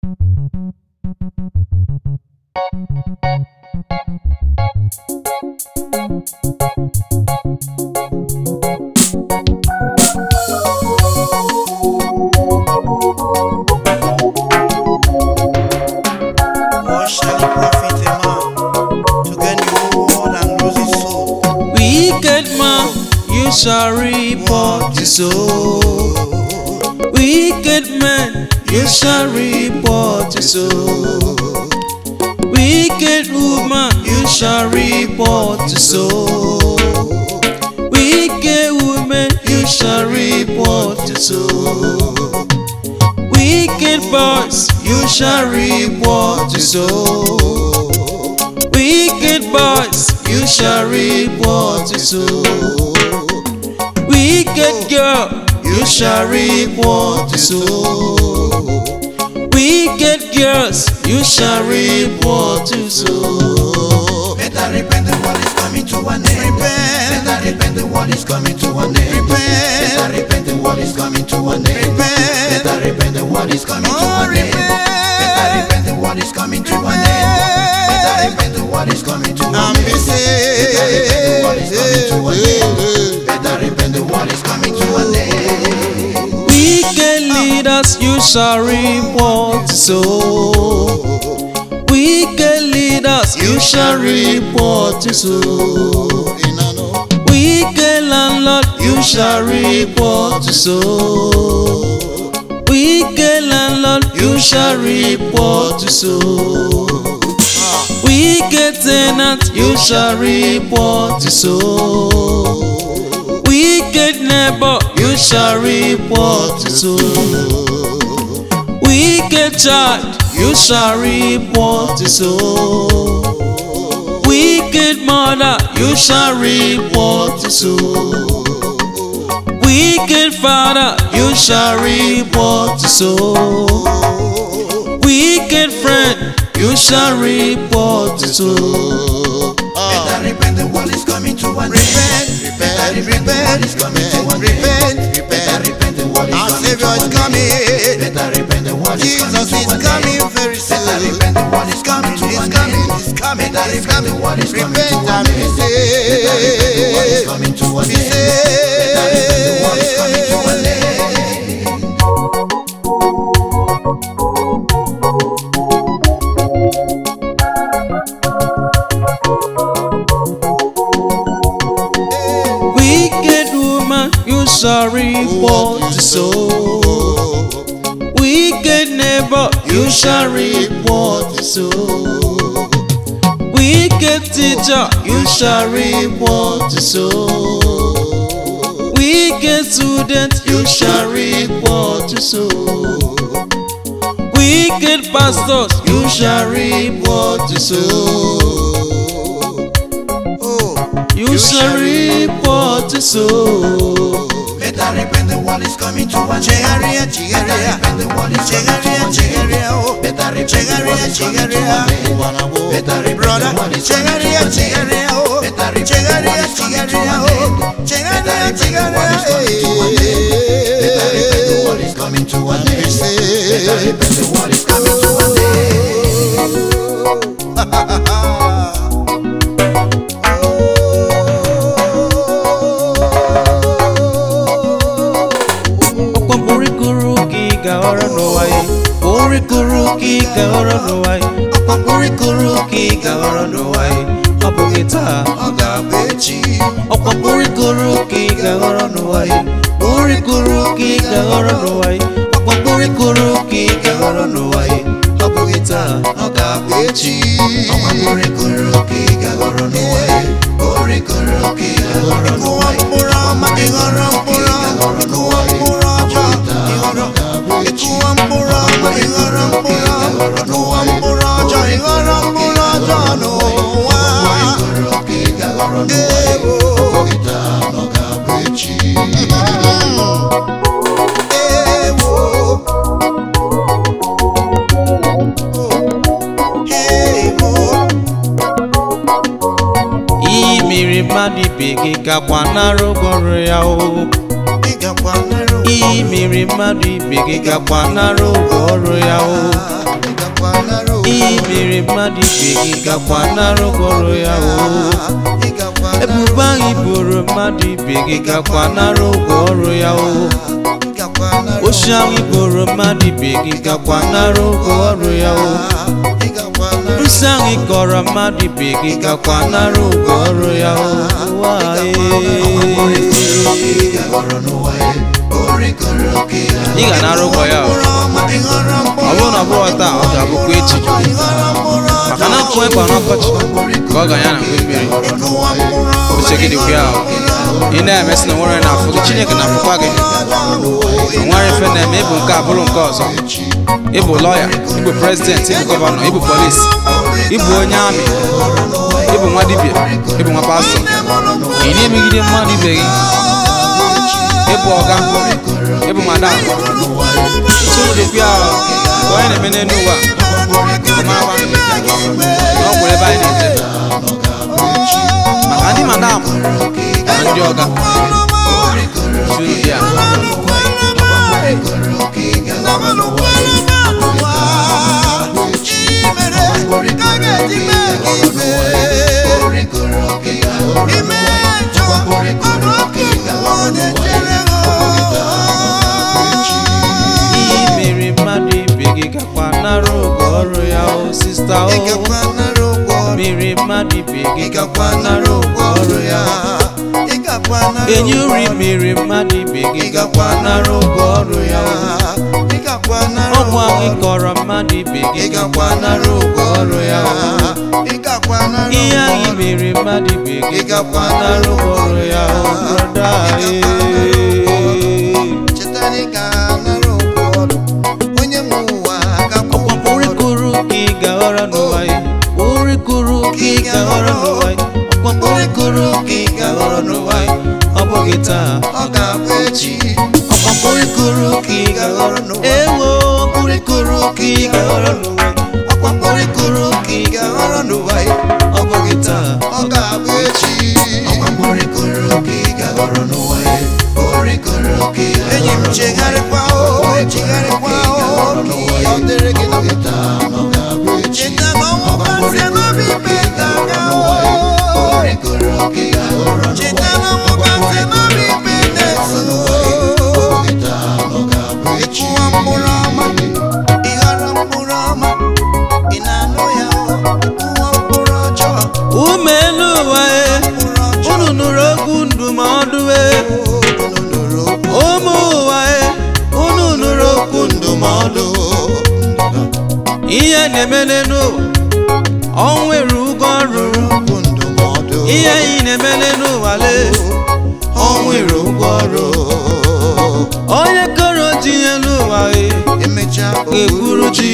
What shall it profit a man to gain the whole world and lose his soul? Wicked man, you shall reap what you sow. Wicked man, you shall reap what you sow. Wicked woman, you shall reap what you sow. Wicked woman, you shall reap what you sow. Wicked boys, you shall reap what you sow. Wicked boys, you shall reap what you sow. Wicked girl, you shall reap what you sow. Wicked girls, you shall reap what you sow. Better repent, the world is coming to an end. Repent. Better repent, the world is coming to an end. Repent. Better repent, the world is coming to an end. Repent. Better repent, the world is coming to Oh, an end. repent. Better repent, the world is coming to an end. Better repent, the world is coming to an And end. be Better repent, the world is coming to an end. saved. Better repent, the world is coming to an end. Wicked leaders, you shall reap what you sow. Wicked leaders, you shall reap what you sow. Wicked landlord, you shall reap what you sow. Wicked landlord, you shall reap what you sow. Wicked tenant, you shall reap what you sow. Wicked neighbor, you shall reap what you sow. Wicked child, you shall reap what you sow. Wicked mother, you shall reap what you sow. Wicked father, you shall reap what you sow. Wicked friend, you shall reap what you sow. Better repent, the world is coming to an Repent, end. Better repent, repent, the world is repent, coming to an repent, end. Better repent. repent, the world is Our coming to Savior is an coming. end. Better repent, the world is Jesus coming is to an coming end. very soon. Better repent, the world is coming to He's an coming, end. he's coming, Better he's repent, coming. the world is coming to Repent an and be end. Better repent, the world is saved. coming to an Be end. Better repent, the world is coming to an saved. end. Wicked woman, you shall reap what you sow. Wicked neighbor, you shall reap what you sow. Wicked teacher, you shall reap what you sow. Wicked student, you shall reap what you sow. Wicked pastors, you shall reap what you sow. Oh, You shall reap what you sow. Better repent, the world is coming to an end. Chegaria, Better chegaria. repent, the world is coming to Chegaria, an end. chegaria, oh. Better repent, the world Chegaria, is coming to chegaria. an end. Better repent, Brother, the world is coming to chegaria, an end. chegaria, oh. Better repent, the Chegaria, world is coming to chegaria, an oh. end. Chegaria, Better repent, the chegaria, world is coming to an end. Better repent, the world is coming to an end. Better repent, the world is coming to an end. ọkwa mkpụrịkụrụ ka ị ga-aghọrọ n'ụwa ya mkpụrịkụrụ ka ị ga-aghọrọ n'ụwa ya ọkwa mkpụrịkụrụ ka ị ga-aghọrọ n'ụwa ya ọ bụghị taa Ọ ga-abụ echi. ọkwa mkpụrịkụrụ ka ị ga-aghọrọ n'ụwa ya mkpụrịkụrụ ka ị ga-aghọrọ n'ụwa ya ọkwa mkpụrịkụrụ ka ị ga-aghọrọ n'ụwa ya ọ bụghị taa ọ ga-abụ echi Ọnwa kụrịkụrụ ka ị ga-aghọrọ n'ụwa ya. Kụrịkụrụ ka ị ga-aghọrọ n'ụwa Kụwa ya. mkpụrụ ọma, ị ghọrọ mkpụrụ ọma. Kụwa mkpụrụ ọjọọ, ị ghọrọ. Kụwa mkpụrụ ọma, ị ghọrọ mkpụrụ ọma. Kụwa mkpụrụ ọjọọ, ị ghọrọ mkpụrụ ọjọọ n'ụwa. Kụrịkụrụ ka ị ga-aghọrọ n'ụwa ya. Ewo, Oge taa na ọ ga-abụ echi. ewo. Ewo. iyi mere mmadụ ibe gị gakwa nara ụgwọrụ ya o Ị gakwa nara iyi mere mmadụ ibe gị gakwa nara ụgwọ ọrụ ya o mere mmadụ ibe gị gakwa nara ụgwọ ọrụ ya o ebubo ahụ iboro mmadụ ibe gị gakwa nara ụgwọ ọrụ ya o oshi ahụ iboro mmadụ ibe gị gakwa nara ụgwọ ọrụ ya o nsị ahụ ịkọrọ mmadụ ibe gị gakwa nara ụgwọ ọrụ ya o ụwa ị ga nara ụgwọ ya o ọ bụrụ na ọ bụrụ taa ọ ga-abụkwa echi maka na nkụ ịkpa n'ọkọchị ka ọ ga ya na mgbe mmiri uche gị dịkwa ya o ị na-emesị na nwere na-afụ gị chineke na-afụkwa gị nwere ife na-eme ịbụ nke abụrụ nke ọzọ ịbụ lọya ịbụ prezidenti ịbụ gọvanọ ịbụ polis ịbụ onye amị ịbụ nwa dibịa ịbụ nwa pastọ ị na-emegide mmadụ ibe gị ịbụ ọga ịbụ madam tụrụ dịkwa ya o ka onye na-eme n'elu ụwa ọ marakwa na ọ gwụrụ ebe anyị na-eje maka ndị madam na ndị ọga tụrụ dị ya ihe mere mmadụ ibe gị gakwa nara ụgwọ ọrụ ya o sista o mere mmadụ ibe gị gakwa nara ụgwọ ọrụ ya enyi uri mere mmadụ ibe gị gakwa nara ụgwọ ọrụ ya o ọgwụ ahụ ịkọrọ mmadụ ibe gị gakwa nara ụgwọ ọrụ ya o ihe anyị mere mmadụ ibe gị gakwa nara ụgwọ ọrụ ya o brọda ọkwa urikuru ka ị ga-aghọrọ n'ụwa ya urikuru ka ị ga-aghọrọ n'ụwa ya ọkwa urikuru ka ị ga-aghọrọ n'ụwa ya ọ bụghị taa Ọ ga-abụ echi ọkwa urikuru ka ị ga-aghọrọ n'ụwa ya ewo urikuru ka ị ga-aghọrọ n'ụwa ya ọkwa urikuru ka ị ga-aghọrọ n'ụwa ya ọ bụghị taa ọ ga-abụ echi enyi m chegharịkwa o chegharịkwa o ka ihe ọ dịrị gị na cheta na ọnwụ gasị n'obi ikpe ga-aga o cheta na ọnwụ gasị n'obi ikpe na-eso ịkụwa mkpụrụ ọma ịghara mkpụrụ ọma ị na-anụ ya o ịkụwa mkpụrụ ọjọọ ume elu ụwa e mkpụrụ ọjọọ unu nụrụ okwu ndụmọdụ e unu nụrụ okwu ụmụ ụwa e unu nụrụ okwu ndụmọdụ ihe na-emele n'ụwa ọ nwere ụgwọ rụrụ okwu ndụmọdụ ihe anyị na-emele n'ụwa le ọ nwere ụgwọ ọrụ onye kọrọ ji ihe n'ụwa e emechaa ga-ekwuru ji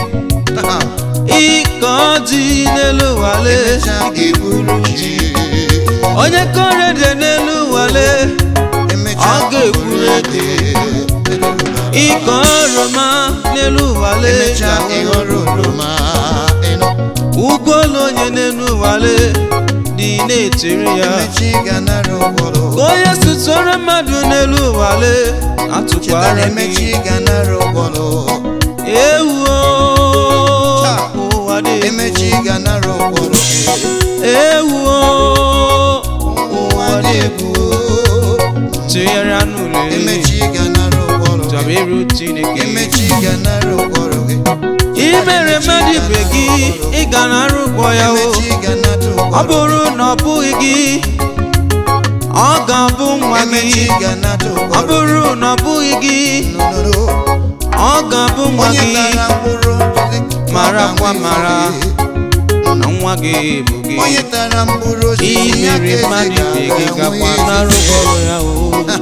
ịkọ ji n'elu ụwa le emechaa ga-eburu ji onye kọrọ ede n'elu ụwa le emechaa Ọ ga-ekwuru ede ịkọ oroma n'elu ụwa le emechaa ịghọrọ oroma ịnụ ụgwọ ụlọ onye n'elu ụwa le dị na-etiri ya emechi ga-anara ụgwọrọ ka onye sụtụrụ mmadụ n'elu ụwa le cheta atụkwara na emechi gị ga-anara ụgwọrọ ewuo Taa, ụwa dị emechi ga-anara ụgwọrọ gị ewuo ụwa dị egwu egwu tụgharịa n'ụlọ emechi ga-anara ụgwọrọ chọba gị iru chineke emechi ga-anara ụgwọrọ gị imere mmadụ ibe gị ị ga na-arụ ụgwọ ya o emechi ga-anata ọ ụgwọrọ bụrụ na ọ bụghị gị ọ ga-abụ nwa emechi gị ga-anata ọ ụgwọrọ bụrụ na ọ bụghị gị Nụnụnụ. ọ ga-abụ nwa onye gị tara mkpụrụ osisi Mara ọ kwa ga-amụ mara. ifo na nwa gị bụ gị. gị onye tara mkpụrụ osisi ya ka imere eze mmadụ ibe gị ga-ahụ gakwa ihe na-arụ ifufe. ọrụ ya o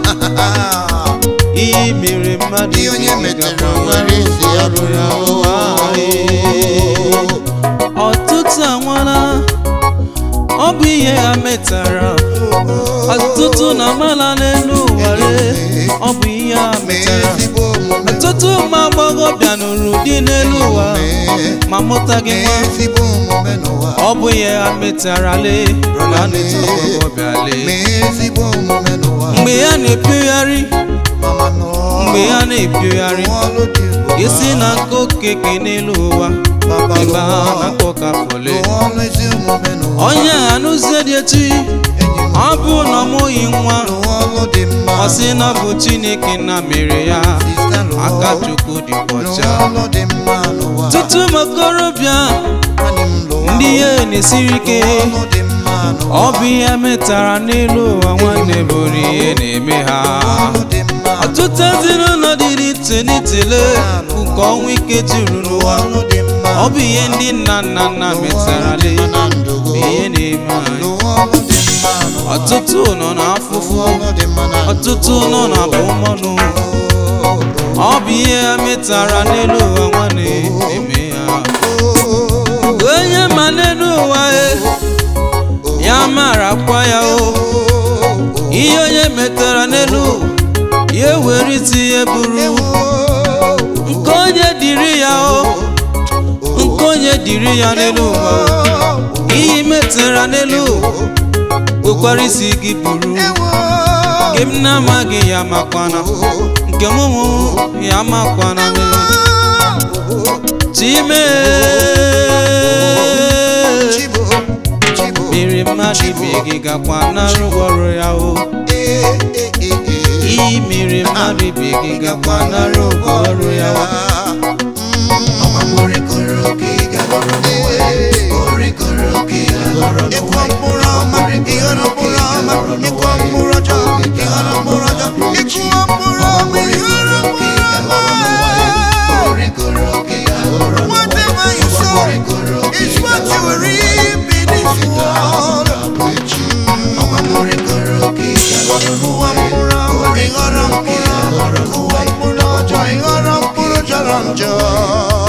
imere mmadụ Ihe ibe onye gị metere gakwa nwere na-arụ isi ya ọrụ ya o rụrụ ọtụtụ anwala ọ bụ ihe ha metara ọtụtụ na amala n'elu ụwa lee, ọ bụ ihe ha Mee metara ezigbo omume ọtụtụ ụmụ agbọghọbịa nụrụ di n'elu ụwa ma mụtaghị Mee nwa ezigbo omume n'ụwa ọ bụ ihe ha metara lee ka a na-eto agbọghọbịa lee Mee ezigbo omume n'ụwa mgbe ya na-epiogharị Mama nọ mgbe ya na-epiogharị Rụọ ọrụ dị ebube. isi na nka okeke n'elu ụwa baba ebe a lụọ na-akpọ kafole lụọ ọlụ ezi omume n'ụwa onye anụzie dị etu enyi m ọ bụ na ọ mụghị nwa lụọ ọlụ dị mma ọ sị na ọ bụ chineke na mere ya Sista lụọ aka chukwu dị lụọ ọcha ọlụ dị mma n'ụwa tutu m okorobịa Nwanne m lụọ ndị ihe na-esiri ike lụọ ọlụ dị mma n'ụwa ọ bụ ihe metara n'elu ụwa nwanne bụrụ ihe na-eme ha ọlụ dị mma ọtụtụ ezinụlọ dị n'ite n'itele ụkọ ọnwụ ike juru n'ụwa ọlụ dị mma ọ bụ ihe ndị nna nna nna metara le na ndụ bụ ihe na-eme anyị lụọ ọlụ dị mma n'ụwa ọtụtụ nọ n'afụfụ ọlụ dị mma na ndụ ọtụtụ nọ na abụmọnụ ọ bụ ihe ha metara n'elu ụwa nwanne na-eme ya onye ma n'elu ụwa e ya marakwa ya o ihe onye metara n'elu ya were isi ihe buru nke onye dịrị ya o nke onye dịrị ya n'elu ụwa o ihe metara n'elu kwekwara isi gị buru nke m na-amaghị ya makwana nke m mụ ya makwana mere chime Chibo, Chibo, mere mmadụ ibe gị gakwa n'arụ ọrụ ya o eh, eh, eh, eh. iyi mere mmadụ ibe gị gakwa n'arụ ọrụ ya o Ịkwa mkpụrụ ọma, ịghọrọ mkpụrụ ọma, ịkwa mkpụrụ ọjọọ, ịghọrọ mkpụrụ ọjọọ, ịkụwa mkpụrụ ọma, ịghọrọ mkpụrụ ọma. Whatever you sow is what you will reap in this world. Ịkụwa mkpụrụ ọma, ịghọrọ mkpụrụ ọma, ịkụwa mkpụrụ ọjọọ, ịghọrọ mkpụrụ jọrọ njọ.